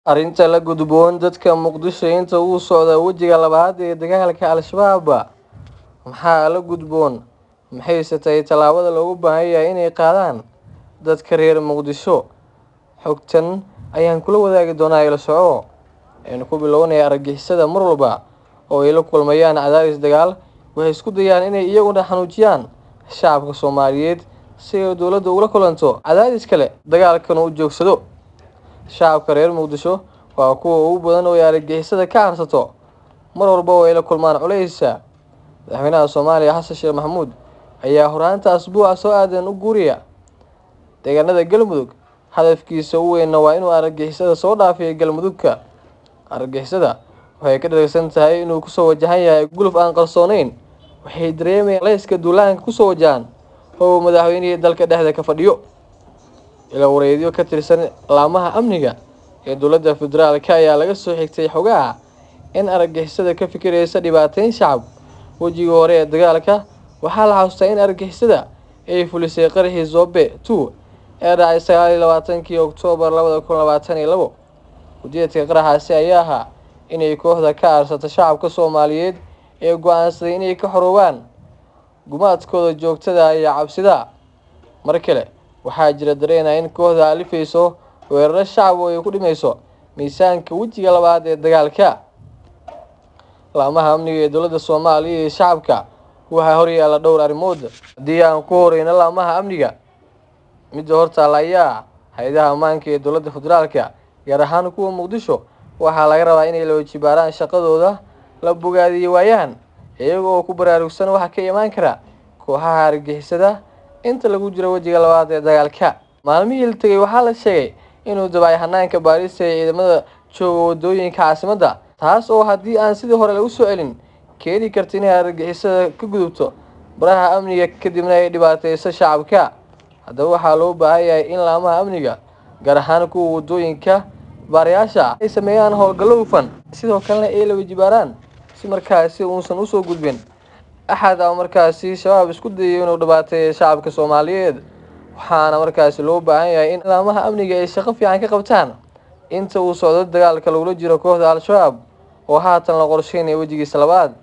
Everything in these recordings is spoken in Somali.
arrinta la gudboon dadka muqdisho inta uu socda wejiga labaad ee dagaalka al-shabaab maxaa la gudboon maxayse tahay tallaabada loogu baahan yahay inay qaadaan dadka reer muqdisho xogtan ayaan kula wadaagi doonaa ila soco aynu ku bilownaya argagixisada mar walba oo ay la kulmayaan cadaadis dagaal waxay isku dayaan inay iyaguna xanuujiyaan shacabka soomaaliyeed si ay dowladda ula kulanto cadaadis kale dagaalkana u joogsado shacabka reer muqdisho waa kuwa ugu badan oo ay argagixisada ka harsato mar walba oo ay la kulmaan culeysa madaxweynaha soomaaliya xasan sheekh maxamuud ayaa horaanta asbuuca soo aadan u guuriya deegaanada galmudug hadafkiisa u weynna waa inuu argagixisada soo dhaafiyo galmudugka argagixisada waxay ka dharagsan tahay inuu kusoo wajahan yahay guluf aan qarsooneyn waxay dareemayaan leyska duulaanka kusoo wajahan oo madaxweynihii dalka dhexda ka fadhiyo ila wareedyo ka tirsan laamaha amniga ee dowladda federaalka ayaa laga soo xigtay xogaha in argagixisada ka fikiraysa dhibaateyn shacab wejigii hore ee dagaalka waxaa la xasuustaa in argagixisada ay fulisay qaraxii zobe two ee dhacay sagaal iyo labaatankii oktoobar labada kun labaatan iyo labo ujeedka qaraxaasi ayaa ahaa inay kooxda ka aarsato shacabka soomaaliyeed ee go-aansaday inay ka xoroobaan gumaadkooda joogtada iyo cabsida mar kale waxaa jira dareena in kooxda alifayso weeraro shacab oo ay ku dhimayso miisaanka wejiga labaad ee dagaalka laamaha amniga ee dowladda soomaaliya iyo shacabka waxaa horyaala dhowr arrimood haddii aan ku horeyno laamaha amniga midda hortaala ayaa hay-adaha ammaanka ee dowladda federaalka gaar ahaan kuwa muqdisho waxaa laga rabaa inay la wajibaaraan shaqadooda la bogaadiyo waayaan iyaga oo ku baraarugsan waxa ka imaan kara kooxaha argagixisada inta lagu jiro wejiga labaad ee dagaalka maalmihii la tegay waxaa la sheegay inuu dabacay hanaanka baarista ee ciidamada jooga wadooyinka caasimadda taas oo haddii aan sidii hore lagu soo celin keeni karta inay argagixisada ka gudubto baraha amniga kadibna ay dhibaateyso shacabka haddaba waxaa loo baahan yahay in laamaha amniga gaar ahaan kuwa wadooyinka baarayaasha ay sameeyaan howlgallo hufan sidoo kalena ay la wajibaaraan si markaasi uusan usoo gudbin axad a markaasi shabaab isku dayayo inuu dhibaateeyo shacabka soomaaliyeed waxaana markaasi loo baahan yahay in laamaha amniga ay shaqo fiican ka qabtaan inta uu socdo dagaalka lagula jiro kooxda al-shabaab oo haatan la qorsheynaya wejigiisa labaad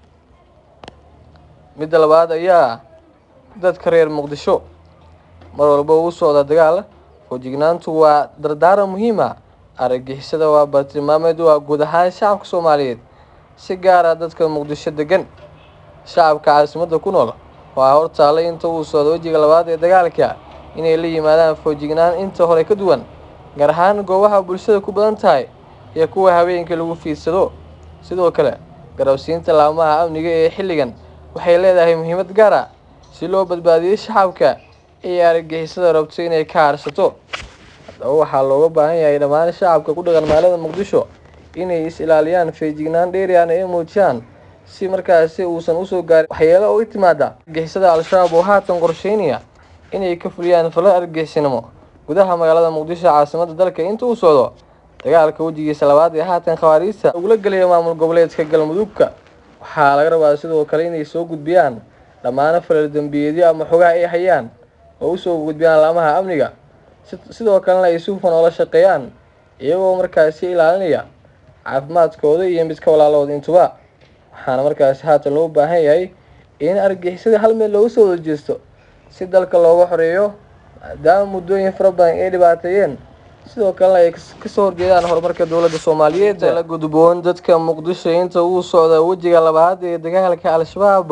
midda labaad ayaa dadka reer muqdisho mar walba uu socda dagaal foojignaantu waa dardaaran muhiima argagixisada waa bartilmaameed waa guud ahaan shacabka soomaaliyeed si gaara dadka muqdisho degan shacabka caasimadda ku nool waxaa hortaalay inta uu socdo wejiga labaad ee dagaalka inay la yimaadaan foojignaan inta hore ka duwan gaar ahaan goobaha bulshada ku badan tahay iyo kuwa habeenkii lagu fiidsado sidoo kale garabsiinta laamaha amniga ee xilligan waxay leedahay muhiimad gaar ah si loo badbaadiyo shacabka ee argagixisada rabto inay ka harsato haddaba waxaa looga baahan yahay dhammaan shacabka ku dhaqan magaalada muqdisho inay is ilaaliyaan feejignaan dheeriana ay muujiyaan si markaasi uusan usoo gaarin waxyeelo uga timaada argagixisada al-shabaab oo haatan qorsheynaya inay ka fuliyaan falo argagixisinimo gudaha magaalada muqdisho caasimadda dalka inta uu socdo dagaalka wejigiisa labaad ee haatan khawaariista ugula gelaya maamul goboleedka galmudugka waxaa laga rabaa sidoo kale inay soo gudbiyaan dhammaano falal dembiyeedyo ama xogaha ay hayaan oo usoo gudbiyaan laamaha amniga sidoo kalena ay si hufan oola shaqeeyaan iyagoo markaasi ilaalinaya caafimaadkooda iyo midka walaalood intuba waxaana markaasi haatan loo baahan yahay in argagixisada hal meel looga soo wadajeesto si dalka looga xoreeyo maadaama muddooyin fara badan ay dhibaateeyeen sidoo kalena ay kasoo horjeedaan horumarka dowladda soomaaliyeed la gudboon dadka muqdisho inta uu socda wejiga labaad ee dagaalka al-shabaab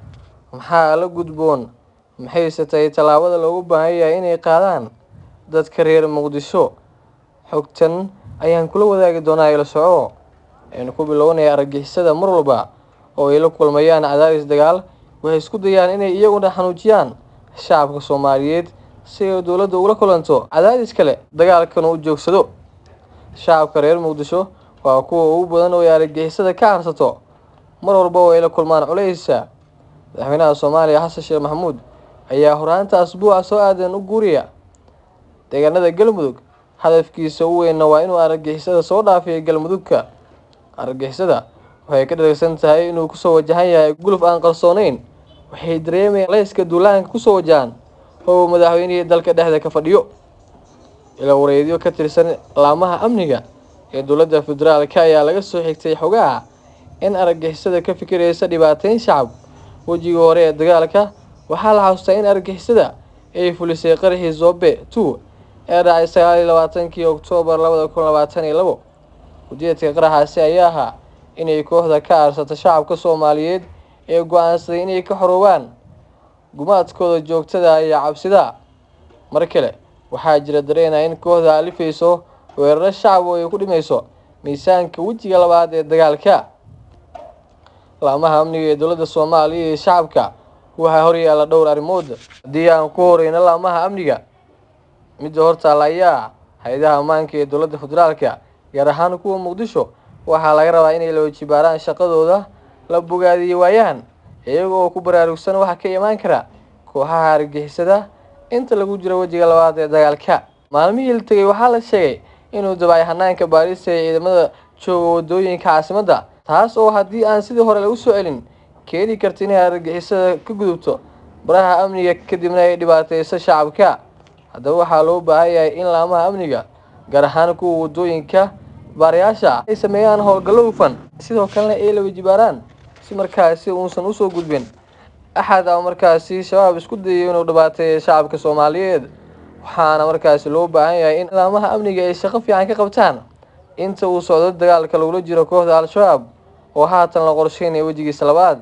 maxaa la gudboon maxayse tahay tallaabada loogu baahan yahay inay qaadaan dadka reer muqdisho xogtan ayaan kula wadaagi doonaa ila soco aynu ku bilownaya argagixisada mar walba oo ay la kulmayaan cadaadis dagaal waxay isku dayaan inay iyaguna xanuujiyaan shacabka soomaaliyeed si ay dowladda ula kulanto cadaadis kale dagaalkana u joogsado shacabka reer muqdisho waa kuwa ugu badan oo ay argagixisada ka harsato mar walba oo ay la kulmaan culeysa madaxweynaha soomaaliya xasan sheekh maxamuud ayaa horaanta asbuuca soo aadan u guuriya deegaanada galmudug hadafkiisa u weynna waa inuu argagixisada soo dhaafiyo galmudugka argagixisada waxay ka dharagsan tahay inuu kusoo wajahan yahay guluf aan qarsooneyn waxay dareemayaan leyska duulaanka kusoo wajahan oo madaxweynihii dalka dhexda ka fadhiyo ila wareedyo ka tirsan laamaha amniga ee dowladda federaalka ayaa laga soo xigtay xogaha in argagixisada ka fikiraysa dhibaateyn shacab wejigii hore ee dagaalka waxaa la xasuustaa in argagixisada ay fulisay qaraxii zobe two ee dhacay sagaal iyo labaatankii oktoobar labada kun labaatan iyo labo ujeedka qaraxaasi ayaa ahaa inay kooxda ka aarsato shacabka soomaaliyeed ee go-aansaday inay ka xoroobaan gumaadkooda joogtada iyo cabsida mar kale waxaa jira dareena in kooxda alifayso weeraro shacab oo ay ku dhimayso miisaanka wejiga labaad ee dagaalka laamaha amniga ee dowladda soomaaliya iyo shacabka waxaa horyaala dhowr arrimood haddii aan ku horeyno laamaha amniga midda hortaala ayaa hay-adaha ammaanka ee dowladda federaalka gaar ahaan kuwa muqdisho waxaa laga rabaa inay la wajibaaraan shaqadooda la bogaadiyo waayaan iyaga oo ku baraarugsan waxa ka imaan kara kooxaha argixisada inta lagu jiro wejiga labaad ee dagaalka maalmihii la tegay waxaa la sheegay inuu dabacay hanaanka baarista ee ciidamada jooga wadooyinka caasimadda taas oo haddii aan sidii hore lagu soo celin keeni karta inay argixisada ka gudubto baraha amniga kadibna ay dhibaateyso shacabka haddaba waxaa loo baahan yahay in laamaha amniga gaar ahaan kuwa wadooyinka baarayaasha ay sameeyaan howlgallo hufan sidoo kalena ay la wajibaaraan si markaasi uusan usoo gudbin axad ama markaasi shabaab isku dayayo inuu dhibaateeyo shacabka soomaaliyeed waxaana markaasi loo baahan yahay in laamaha amniga ay shaqo fiican ka qabtaan inta uu socdo dagaalka lagula jiro kooxda al-shabaab oo haatan la qorsheynayo wejigiisa labaad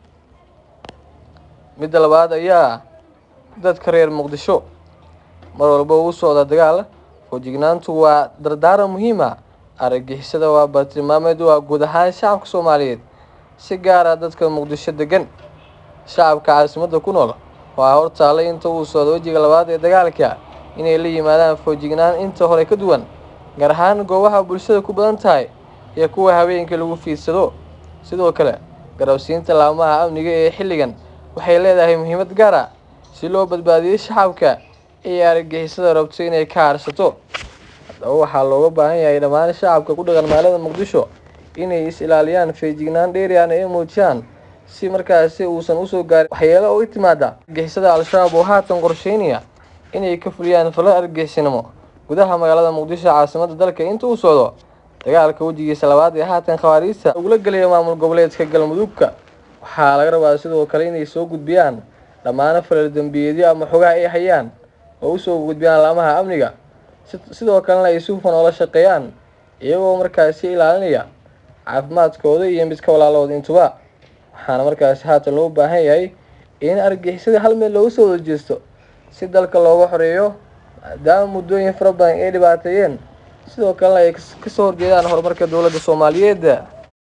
midda labaad ayaa dadka reer muqdisho mar walba uu socda dagaal foojignaantu waa dardaaran muhiima argagixisada waa bartilmaameed waa guud ahaan shacabka soomaaliyeed si gaara dadka muqdisho degan shacabka caasimadda ku nool waxaa hortaalay inta uu socdo wejiga labaad ee dagaalka inay la yimaadaan foojignaan inta hore ka duwan gaar ahaan goobaha bulshada ku badan tahay iyo kuwa habeenkii lagu fiidsado sidoo kale garabsiinta laamaha amniga ee xilligan waxay leedahay muhiimad gaar ah si loo badbaadiyo shacabka iyo argagixisada rabto inay ka harsato haddaba waxaa looga baahan yahay dhammaan shacabka ku dhaqan magaalada muqdisho inay is ilaaliyaan feejignaan dheeriana ay muujiyaan si markaasi uusan usoo gaarin waxyeelo uga timaada argixisada al-shabaab oo haatan qorsheynaya inay ka fuliyaan falo argixisnimo gudaha magaalada muqdisho caasimadda dalka inta uu socdo dagaalka wejigiisa labaad ee haatan khawaariista ugula gelaya maamul goboleedka galmudugka waxaa laga rabaa sidoo kale inay soo gudbiyaan dhammaano falal dembiyeedyo ama xogaha ay hayaan oo usoo gudbiyaan laamaha amniga sidoo kalena ay si hufan oola shaqeeyaan iyagoo markaasi ilaalinaya caafimaadkooda iyo midka walaalood intuba waxaana markaasi haatan loo baahan yahay in argixisada hal meel looga soo wadajeesto si dalka looga xoreeyo maadaama muddooyin fara badan ay dhibaateeyeen sidoo kalena ay kasoo horjeedaan horumarka dowladda soomaaliyeed